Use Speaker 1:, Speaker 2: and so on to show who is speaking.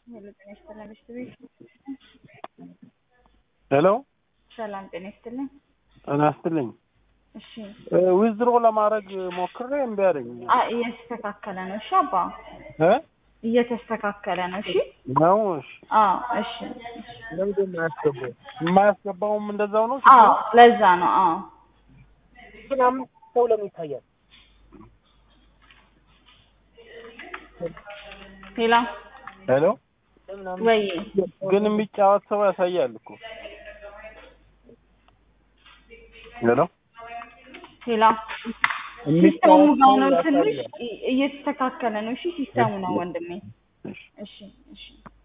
Speaker 1: ሄሎ ጤና ይስጥልን ሚስት ቤት
Speaker 2: ሄሎ
Speaker 1: ሰላም ጤና ይስጥልን።
Speaker 2: ጤና ይስጥልኝ።
Speaker 1: እሺ
Speaker 2: ዊዝድሮ ለማድረግ ሞክሬ እምቢ አለኝ።
Speaker 1: አ እየተስተካከለ ነው። እሺ አባ
Speaker 2: እ
Speaker 1: እየተስተካከለ ነው። እሺ
Speaker 2: ነው እሺ።
Speaker 1: አዎ እሺ
Speaker 2: ለምንድን ነው የማያስገባው? የማያስገባውም እንደዛው ነው።
Speaker 1: አዎ ለዛ ነው። አዎ
Speaker 3: ግን አምስት ሰው ለምን ይታያል?
Speaker 1: ሄላ
Speaker 2: ሄሎ
Speaker 3: ለምን አምስት
Speaker 1: ወይ
Speaker 2: ግን የሚጫወት ሰው ያሳያል እኮ። ሄሎ
Speaker 1: ሄላ ሲስተሙ ጋር ነው ትንሽ እ- እየተስተካከለ ነው። እሺ ሲስተሙ ነው ወንድሜ።
Speaker 2: እሺ።
Speaker 1: እሺ እሺ